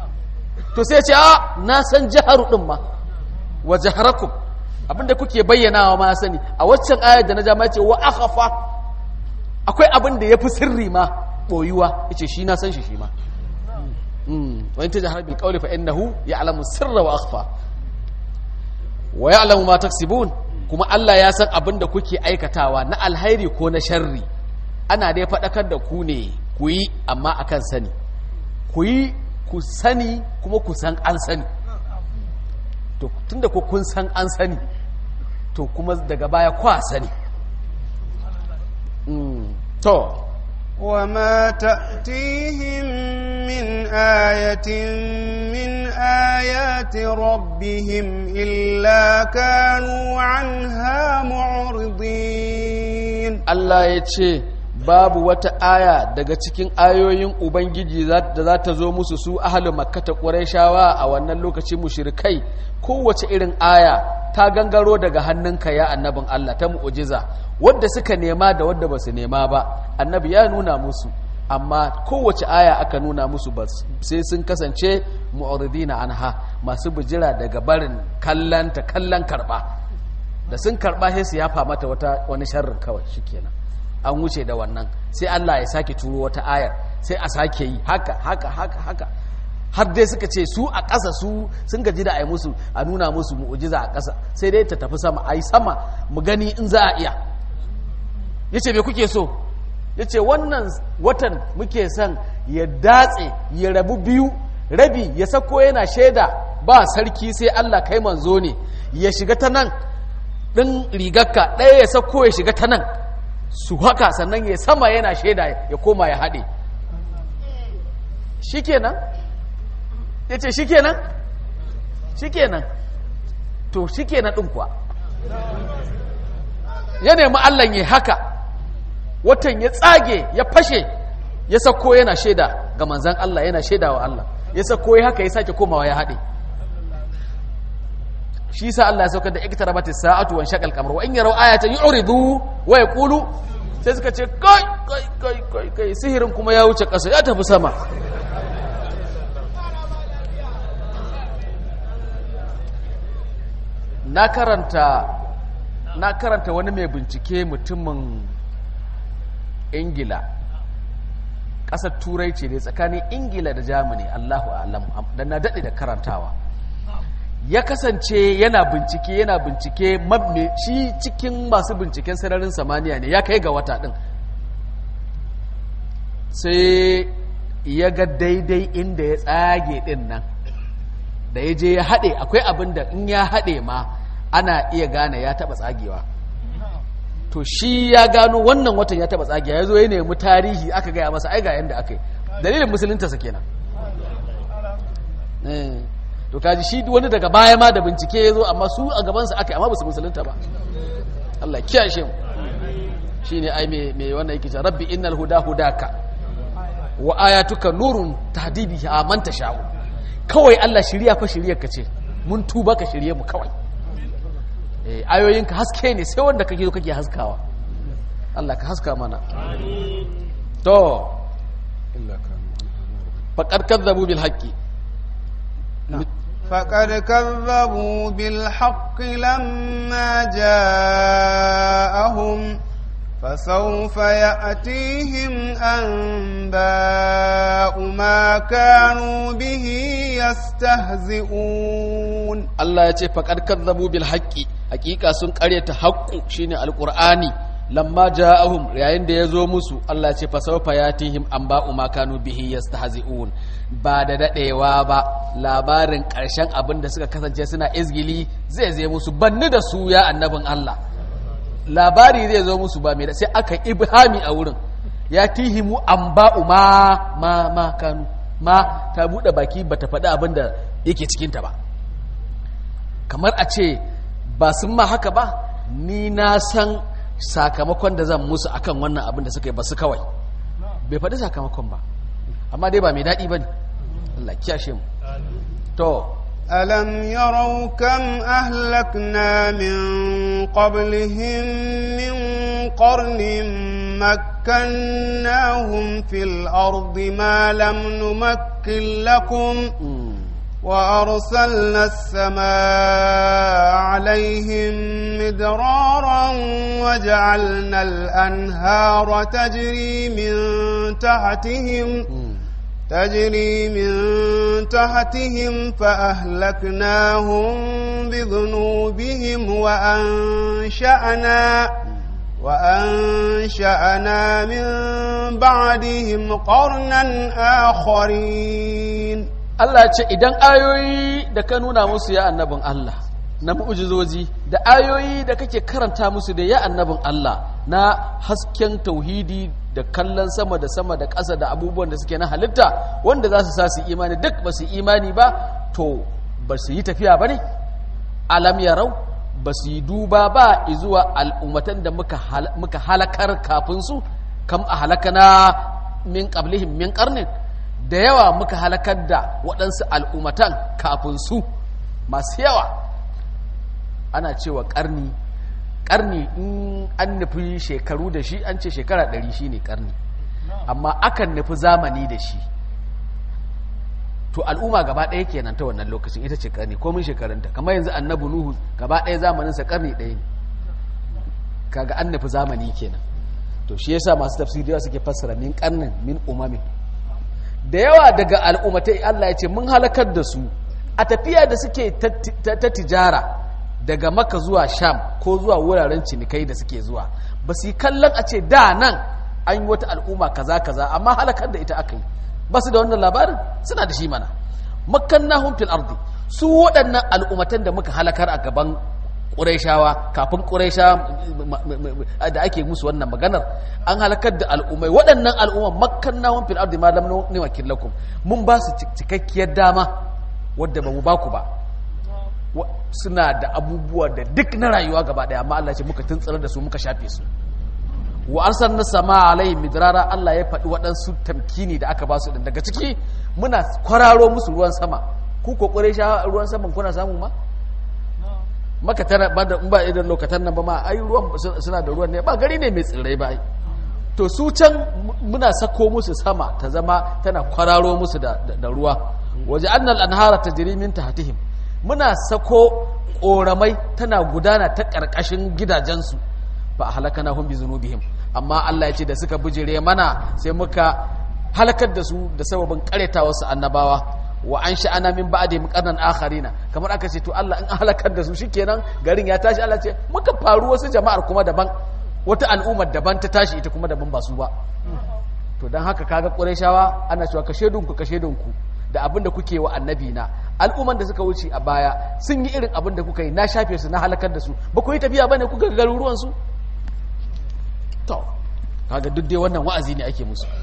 to sai ce a na san jaharu din ma wa jaharakum abinda kuke bayyanawa ma sani a waccan ayar da na ja ma ce wa akhafa akwai abin da yafi sirri ma boyuwa yace shi na san shi shi ma wa in tajhar bil qawli fa innahu ya'lamu sirra wa akhfa wa ya'lamu ma taksibun kuma Allah ya san abin da kuke aikatawa na alhairi ko na sharri ana dai faɗakar da ku ne ku yi amma akan sani ku yi ku sani kuma ku san an sani to tunda ku kun san an sani to kuma daga baya kwa sani to وما تأتيهم من آية من آيات ربهم إلا كانوا عنها معرضين Allah ya ce babu wata aya daga cikin ayoyin Ubangiji da za ta zo musu su ahalin makkata ƙwarai a wannan lokacin mushrikai kowace irin aya ta gangaro daga hannunka ya annabin Allah ta mu'ujiza wadda suka nema da wadda ba su nema ba annabi ya nuna musu amma kowace aya aka nuna musu ba sai sun kasance mu'ridina anha masu bijira daga barin kallanta kallon karba da sun karba sai su yafa mata wata wani sharrin kawai shikenan an wuce da wannan sai Allah ya sake turo wata ayar sai a sake yi haka haka haka haka har dai suka ce su a ƙasa su sun gaji da a yi musu a nuna musu mu'ujiza a ƙasa sai dai ta tafi sama a yi sama mu gani in za a iya ya ce me kuke so ya ce wannan watan muke son ya datse ya rabu biyu rabi ya sako yana shaida ba sarki sai Allah kai manzo ne ya shiga ta nan ɗin rigarka ɗaya ya sako ya shiga ta nan su haka sannan ya sama yana shaida ya koma ya haɗe shi kenan ya ce shi kenan shi kenan to shi kenan ɗin kuwa ya nemi allah ya haka watan ya tsage ya fashe ya sako yana shaida ga manzan allah yana shaida wa allah ya sako ya haka ya sake komawa ya haɗe shi sa allah ya saukar da iktarabatis sa'atu wa shaqal qamar wa in yaraw ayatan yu'ridu wa yaqulu sai suka ce kai kai kai kai kai sihirin kuma ya wuce ƙasa ya tafi sama na karanta na karanta wani mai bincike mutumin ingila ƙasar turai ce dai tsakanin ingila da germany allahu alam da na daɗe da karantawa ya kasance yana bincike yana bincike shi cikin masu binciken sararin samaniya ne ya kai ga wata ɗin sai ya ga daidai inda ya tsage ɗin nan da ya je ya haɗe akwai abin da in ya haɗe ma ana iya gane ya taɓa tsagewa to shi ya gano wannan watan ya taɓa tsagewa ya zo ya nemi tarihi aka gaya masa ai ga yadda aka yi dalilin musulunta kenan to kaji shi wani daga baya ma da bincike ya zo amma su a gabansa aka yi amma ba su musulunta ba Allah kiyashe mu shi ne ai mai wannan yake cewa rabbi innal huda hudaka wa ayatuka nurun tahdibi a man tasha'u kawai Allah shirya fa shirya ka ce mun tuba ka shirye mu kawai eh ayoyinka haske ne sai wanda kake zo kake haskawa Allah ka haska mana to faqad kadzabu bil haqqi فقد كذبوا بالحق لما جاءهم فسوف يأتيهم أنباء ما كانوا به يستهزئون الله يتي فقد كذبوا بالحق حقيقة سن قرية حق شيني القرآن لما جاءهم yayin da yazo musu Allah ya ce fasawfa yatihim anba'u ma kanu bihi yastahzi'un ba da dadewa ba labarin karshen abin da suka kasance suna izgili zai zai musu banni da su ya annabin Allah labari zai zo musu ba mai da sai aka ibhami a wurin ya tihimu an ba'u ma ma ma kanu ma ta buɗe baki ba ta faɗi abin da yake cikinta ba kamar a ce ba sun ma haka ba ni na san sakamakon da zan musu akan wannan abin da suka yi ba su kawai bai faɗi sakamakon ba amma dai ba mai daɗi ba ne Allah kiyashe mu to ألم يروا كم أهلكنا من قبلهم من قرن مكناهم في الأرض ما لم نمكن لكم وأرسلنا السماء عليهم مدرارا وجعلنا الأنهار تجري من تحتهم تجري من تحتهم فأهلكناهم بذنوبهم وأنشأنا وأنشأنا من بعدهم قرنا آخرين Allah ce idan ayoyi da ka nuna musu ya annabin Allah na mu'ujizoji da ayoyi da kake karanta musu da ya annabin Allah na hasken tauhidi da kallon sama da sama da ƙasa da abubuwan da suke na halitta wanda za su sa su imani duk ba su imani ba to ba su yi tafiya ba ne alam yarau ba su yi duba ba zuwa al'ummatan da muka halakar kafin su kam a halakana min qablihim min qarnin da yawa muka halakar da waɗansu al'ummatan kafin su masu yawa ana cewa ƙarni ƙarni in an nufi shekaru da shi an ce shekara ɗari shi ne ƙarni amma akan nufi zamani da shi to al'umma gaba ɗaya kenan ta wannan lokacin ita ce ƙarni komin shekarunta kamar yanzu annabi nuhu gaba ɗaya zamaninsa ƙarni ɗaya ne kaga an nufi zamani kenan to shi yasa masu tafsiriya suke fassara min ƙarnin min umamin da yawa daga al'ummatai Allah ya ce mun halakar da su a tafiya da suke ta tijara daga maka zuwa sham ko zuwa wuraren cinikai da suke zuwa ba su yi kallon a ce da nan an yi wata al'umma kaza kaza amma halakar da ita aka yi ba su da wannan labarin suna da shi mana makannahum fil ardi su waɗannan al'ummatan da muka halakar a gaban ƙurayshawa kafin ƙuraysha da ake musu wannan maganar an halakar da al'ummai waɗannan al'umman makannahum fil ardi ma lam nuwakkil lakum mun ba su cikakkiyar dama wadda ba mu ba ku ba suna da abubuwa da duk na rayuwa gaba daya amma Allah ce muka tuntsar da su muka shafe su wa arsalna sama alaihi midrara Allah ya faɗi waɗansu tamkini da aka ba su din daga ciki muna kwararo musu ruwan sama ku ko kure sha ruwan saman kuna samu ma maka tana ba da ba idan lokatan nan ba ma ai ruwan suna da ruwan ne ba gari ne mai tsirrai ba to su can muna sako musu sama ta zama tana kwararo musu da, da ruwa waje annal anhara tajri min tahtihim muna sako ƙoramai tana gudana ta ƙarƙashin gidajensu ba a halaka na bi zunubihim amma Allah ya ce da suka bijire mana sai muka halakar da su da sababin ƙareta wasu annabawa wa an sha'ana min ba'dihim qarnan akharina kamar aka ce to Allah in halakar da su shikenan garin ya tashi Allah ce muka faru wasu jama'ar kuma daban wata al'ummar daban ta tashi ita kuma daban ba su ba to dan haka kaga Qurayshawa ana cewa kashe dunku kashe dunku da abin da kuke wa annabi na al'umman da suka wuce a baya sun yi irin abin da kuka yi na shafe su na halakar da su ba ku yi tafiya bane kuka ga garuruwan su to kaga duk dai wannan wa'azi ne ake musu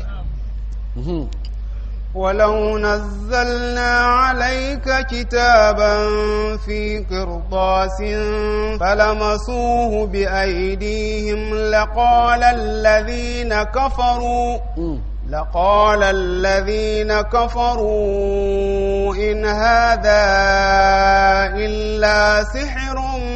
ولو نزلنا عليك كتابا في قرطاس فلمسوه بأيديهم لقال الذين كفروا لقال الذين كفروا إن هذا إلا سحر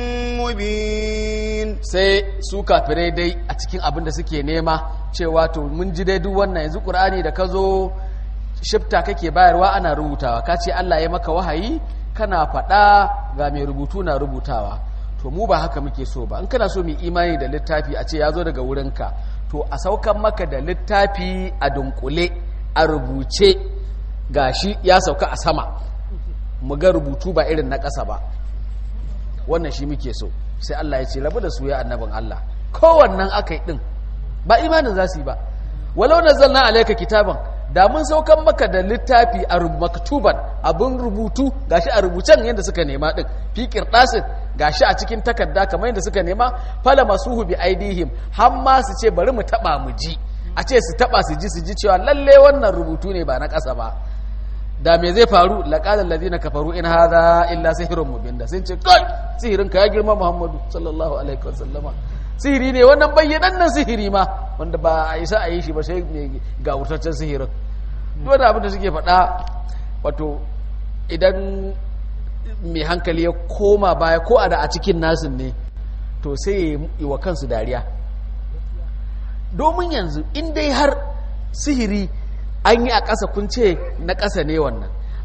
مبين sai su kafirai dai a cikin abin da suke nema cewa to mun ji dai duk wannan yanzu ƙur'ani da ka zo shifta kake bayarwa ana rubutawa ka ce Allah ya maka wahayi kana faɗa ga mai rubutu na rubutawa to mu ba haka muke so ba in kana so mu imani da littafi a ce ya zo daga wurinka to a saukan maka da littafi a dunkule a rubuce gashi ya sauka a sama mu ga rubutu ba irin na ƙasa ba wannan shi muke so sai Allah ya ce rabu da su ya annabin Allah kowannan aka yi ɗin ba imanin za su yi ba walau nazzalna alayka kitaban da mun saukan maka da littafi a maktuban abin rubutu gashi a rubucen yadda suka nema din fi qirdasin gashi a cikin takarda kamar yadda suka nema fala masuhu bi aidihim har ma su ce bari mu taba mu ji a ce su taba su ji su ji cewa lalle wannan rubutu ne ba na ƙasa ba da me zai faru laqala alladhina kafaru in hadha illa sihrun mubin da sun ce kai sihirin ka ya girma muhammadu sallallahu alaihi wasallama sihiri ne wannan bayyanannen sihiri ma wanda ba a isa a yi shi ba sai mai ga wurtaccen sihirin wanda abin da suke faɗa wato idan mai hankali ya koma baya ko a da a cikin nasin ne to sai ya yi wa kansu dariya domin yanzu in dai har sihiri an yi a ƙasa kun ce na ƙasa ne wannan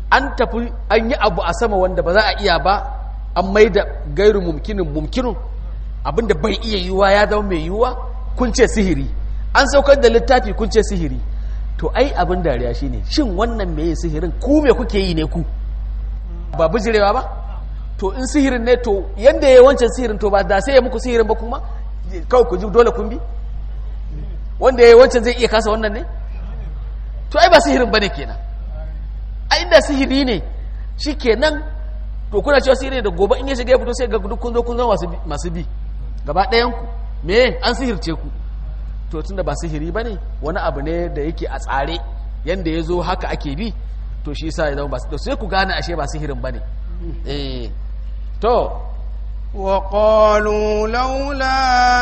an tafi an yi abu a sama wanda ba za a iya ba an mai da gairu mumkinin mumkinun abinda bai iya yiwuwa ya zama mai yiwuwa kun ce sihiri an saukar da littafi kun ce sihiri to ai abin dariya shine shin wannan meye sihirin ku me kuke yi ne ku ba bijirewa ba to in sihirin ne to yanda ya wancan sihirin to ba da sai ya muku sihirin ba kuma kawai ku ji dole kun bi wanda ya wancan zai iya kasa wannan ne to ai ba sihirin bane kenan ai inda sihiri ne shikenan to kuna cewa sihiri ne da gobe in ya shiga ya fito sai ga duk kun zo kun zama masu bi gaba ɗayan ku me an sihirce ku to tunda ba sihiri bane wani abu ne da yake a tsare yanda ya zo haka ake bi to shi yasa ya zama ba sai ku gane ashe ba sihirin bane eh to وقالوا لولا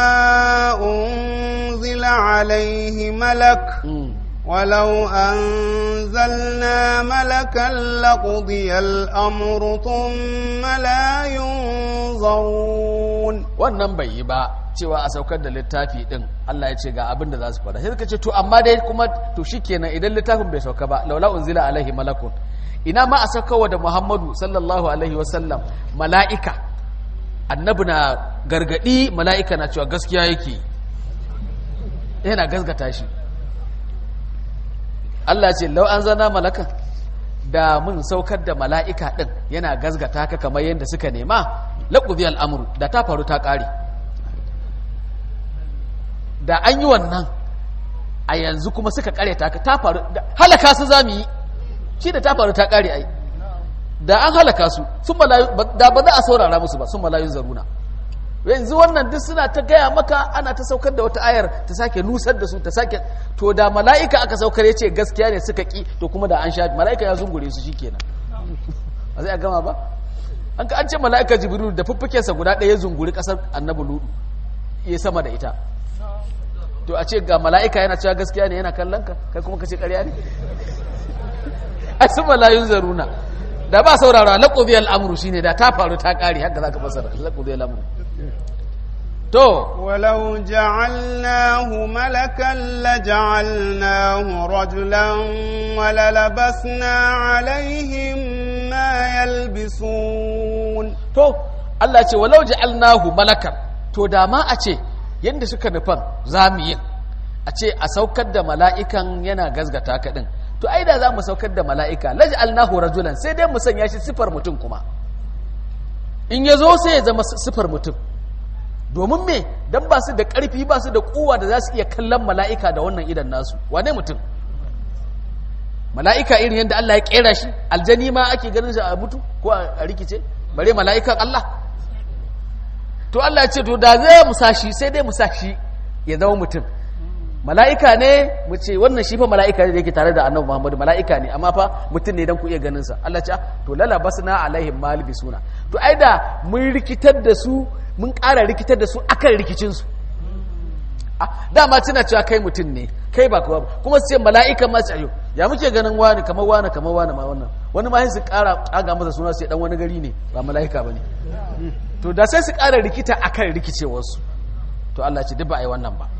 أنزل عليه ملك ولو أنزلنا ملكا لقضي الأمر ثم لا ينظرون wannan bai yi ba cewa a saukar da littafi din Allah ya ce ga abin da za su faɗa sai suka ce to amma dai kuma to shikenan idan littafin bai sauka ba laula unzila alaihi malakun ina ma a saukarwa da Muhammadu sallallahu alaihi wasallam mala'ika annabi na gargadi mala'ika na cewa gaskiya yake yana gasgata shi Allah ce lau an zana malakan da mun saukar da mala'ika ɗin yana gasgata ka kamar yadda suka nema laƙubi al'amuru da ta faru ta ƙare da an yi wannan a yanzu kuma suka ƙare ta ta faru halaka su za mu yi shi da ta faru ta ƙare ai da an halaka su sun da ba za a saurara musu ba sun malayun zaruna yanzu wannan duk suna ta gaya maka ana ta saukar da wata ayar ta sake nusar da su ta sake to da mala'ika aka saukar ya ce gaskiya ne suka ki to kuma da an sha mala'ika ya zungure su shikenan ba zai a gama ba an ka an ce mala'ika jibril da fuffukensa guda ɗaya ya zunguri ƙasar annabi ludu ya sama da ita to a ce ga mala'ika yana cewa gaskiya ne yana kallon ka kai kuma ka ce ƙarya ne a su malayun zaruna da ba saurara laƙobi al'amuru shine da ta faru ta ƙari haka za ka fasara laƙobi al'amuru to ولو جعلناه ملكا لجعلناه رجلا وللبسنا عليهم ما يلبسون to Allah ce walau ja'alnahu malakan to da ma a ce yanda suka nufan zamu yin a ce a saukar da mala'ikan yana gazgata ka din to ai da za mu saukar da mala'ika laj'alnahu rajulan sai dai mu sanya shi sifar mutum kuma in ya zo sai ya zama sifar mutum domin me dan ba su da ƙarfi ba su da kowa da za su iya kallon mala'ika da wannan idan nasu wane mutum mala'ika irin yadda Allah ya kera shi aljani ma ake ganin shi a mutu ko a rikice bare mala'ikan Allah to Allah ya ce to da zai musashi sai dai musashi ya zama mutum mala'ika ne mu ce wannan shi fa mala'ika ne da yake tare da annabi Muhammadu mala'ika ne amma fa mutum ne dan ku iya ganin sa Allah ce to lala basna alaihim malbisuna to ai da mun rikitar da su mun ƙara rikitar da su akan rikicin su dama tana cewa kai mutum ne kai ba kuwa kuma su ce mala'ika ma ce ya muke ganin wani kamar wani kamar wani ma wannan wani ma su ƙara ƙaga masa suna su dan wani gari ne ba mala'ika bane to da sai su ƙara rikita akan rikicewarsu to Allah ce duk ba a yi wannan ba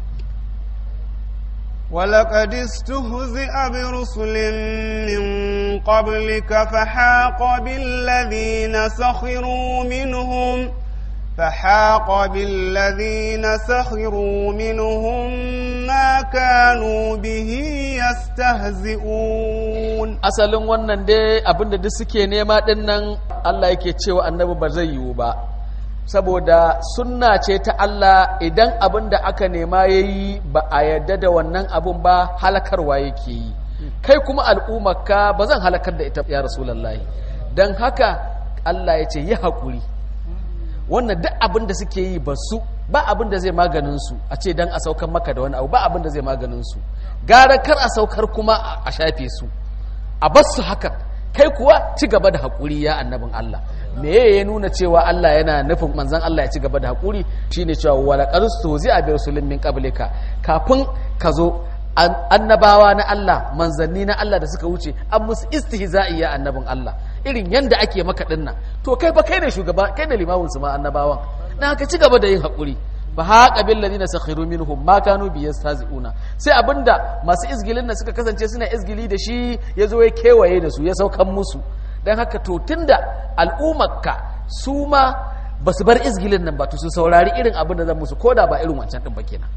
ولقد استهزئ برسل من قبلك فحاق بالذين سخروا منهم فحاق بالذين سخروا منهم ما كانوا به يستهزئون asalin wannan dai abinda duk suke nema dinnan Allah yake cewa annabi ba zai yiwu ba saboda sunna ce ta Allah idan abin da aka nema ya yi ba a yadda da wannan abin ba halakarwa yake yi kai kuma al'ummarka ba zan halakar da ita ya rasulallahi don haka Allah ya ce yi haƙuri wannan duk abin da suke yi ba su ba abin da zai maganin su a ce don a saukar maka da wani abu ba abin da zai maganin su gara kar a saukar kuma a shafe su a bar su hakan kai kuwa ci gaba da haƙuri ya annabin Allah me ya nuna cewa Allah yana nufin manzon Allah ya ci gaba da haƙuri shine cewa wala qarstu zi a bi rasulin min qablika kafin ka zo annabawa na Allah manzanni na Allah da suka wuce an musu istihza'i ya annabin Allah irin yanda ake maka dinnan to kai ba kai ne shugaba kai ne limamin su ma annabawan dan haka ci gaba da yin haƙuri fa haqa bil ladina sakhiru minhum ma kanu bi yastazi'una sai abinda masu izgilin da suka kasance suna izgili da shi yazo ya kewaye da su ya saukan musu dan haka to tunda al'ummarka su ma basu bar izgilin nan ba to su saurari irin abin da zan musu koda ba irin wancan din ba kenan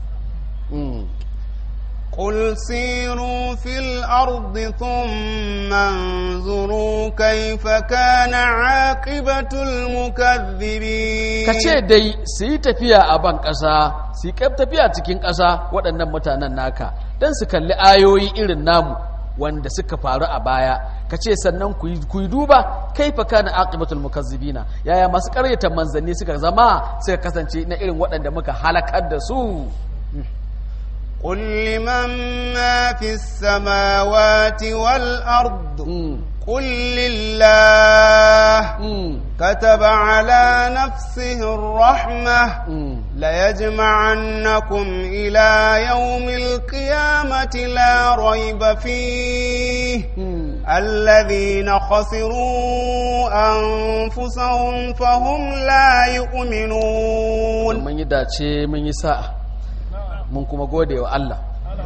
قل سيروا في الأرض ثم انظروا كيف كان عاقبة المكذبين kace dai su yi tafiya a ban ƙasa su yi tafiya cikin ƙasa waɗannan mutanen naka don su kalli ayoyi irin namu wanda suka faru a baya kace sannan ku yi duba kaifa kana aqibatul mukazzibina yaya masu ƙaryata manzanni suka zama suka kasance na irin waɗanda muka halakar da su قل لمن ما في السماوات والأرض قل لله كتب على نفسه الرحمة ليجمعنكم إلى يوم القيامة لا ريب فيه الذين خسروا أنفسهم فهم لا يؤمنون من يداتي من يساء mun kuma gode wa Allah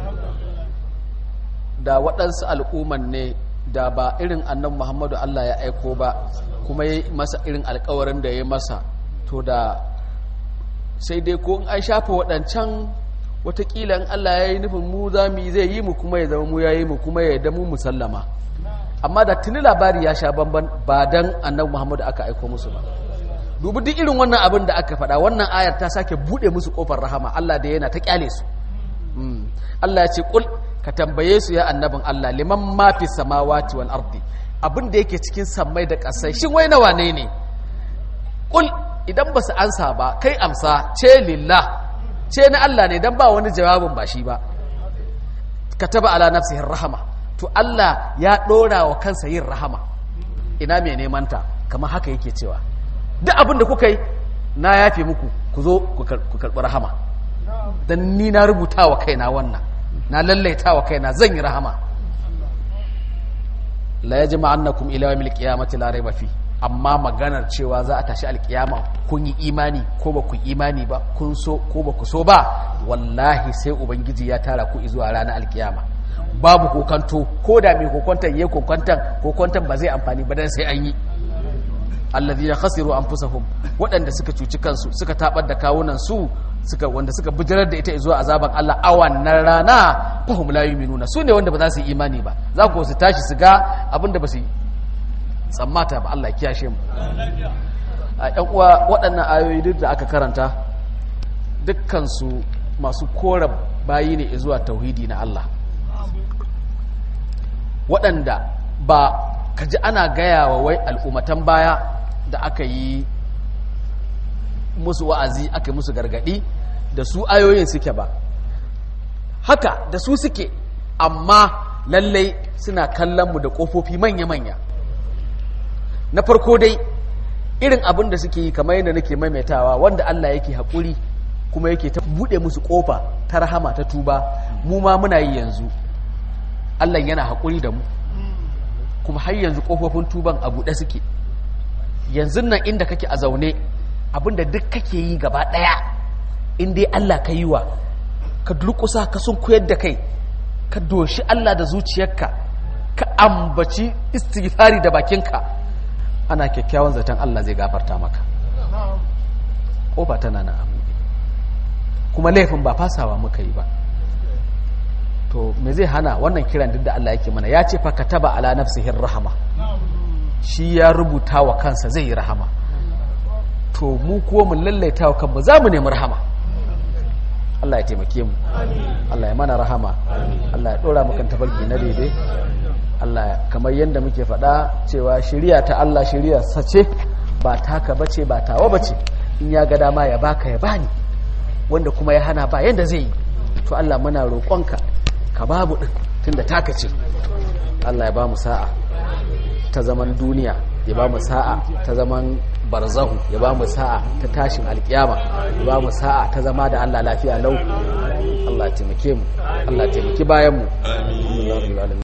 da waɗansu al'umman ne da ba irin annan Muhammadu Allah ya aiko ba kuma ya masa irin alkawarin da ya masa to da sai dai ko in an shafa waɗancan watakila in Allah ya yi nufin mu za mu zai yi mu kuma ya zama mu ya yi mu kuma ya damu musallama amma da tuni labari ya sha bamban ba dan annabi Muhammadu aka aiko musu ba dubi duk irin wannan abin da aka faɗa wannan ayar ta sake buɗe musu ƙofar rahama Allah da yana ta ƙyale su Allah ya ce ƙul ka tambaye su ya annabin Allah liman ma fi samawati wal ardi abin da yake cikin sammai da ƙasai shin wai nawa ne ne ƙul idan ba su ansa ba kai amsa ce lillah ce na Allah ne dan ba wani jawabin ba shi ba kataba ala nafsihi rahama to Allah ya ɗora wa kansa yin rahama ina mai neman ta kamar haka yake cewa duk abin da kuka yi na yafe muku ku zo ku karɓi rahama don ni na rubuta wa kaina wannan na lallaita wa kaina zan yi rahama la ya jima annakum ila yawmil qiyamati la rayba fi amma maganar cewa za a tashi alkiyama kun yi imani ko ba ku imani ba kun so ko ba ku so ba wallahi sai ubangiji ya tara ku zuwa ranar alkiyama babu kokanto ko da mai kokontan yayi kokontan kokontan ba zai amfani ba dan sai an yi alladhina khasiru anfusahum waɗanda suka cuci kansu suka tabar da kawunan su suka wanda suka bijirar da ita zuwa azaban Allah a wannan rana fahum la yu'minuna su ne wanda ba za su yi imani ba za ku su tashi su ga abinda ba su tsammata ba Allah ya kiyashe mu a ɗan uwa waɗannan ayoyi duk da aka karanta dukkan su masu kora bayi ne zuwa tauhidi na Allah waɗanda ba ka ji ana gaya wa wai al'ummatan baya da aka yi musu wa'azi aka yi musu gargadi da su ayoyin suke ba haka da su suke amma lallai suna kallon mu da ƙofofi manya-manya na farko dai irin abin da suke yi kamar yadda nake maimaitawa wanda Allah yake haƙuri kuma yake ta buɗe musu ƙofa ta rahama ta tuba mu ma muna yi yanzu Allah yana haƙuri da mu kuma har yanzu ƙofofin tuban a buɗe suke yanzu nan inda kake a zaune abinda duk kake yi gaba ɗaya in dai Allah ka yi wa ka durƙusa ka sun koyar da kai ka doshi Allah da zuciyarka ka ambaci istighfari da bakinka ana kyakkyawan zaton Allah zai gafarta maka ƙofa tana na abu kuma laifin ba fasawa muka yi ba to me zai hana wannan kiran duk da Allah yake mana ya ce fa kataba ala nafsihi rahama shi ya rubuta wa kansa zai yi rahama to mu kuwa mu lallaita wa kanmu za mu nemi rahama Allah ya taimake mu Allah ya mana rahama Allah ya dora mu kan tafarki na daidai Allah kamar yadda muke faɗa cewa shari'a ta Allah shari'a sace ba taka bace ba tawa bace in ya ga dama ya baka ya bani wanda kuma ya hana ba yanda zai yi to Allah muna roƙonka ka babu din tunda taka ce Allah ya ba mu sa'a ta zaman duniya ya ba mu sa'a ta zaman barzahu ya ba mu sa'a ta tashin alkiyama ya ba mu sa'a ta zama da Allah lafiya lau Allah taimake mu Allah taimaki bayan mu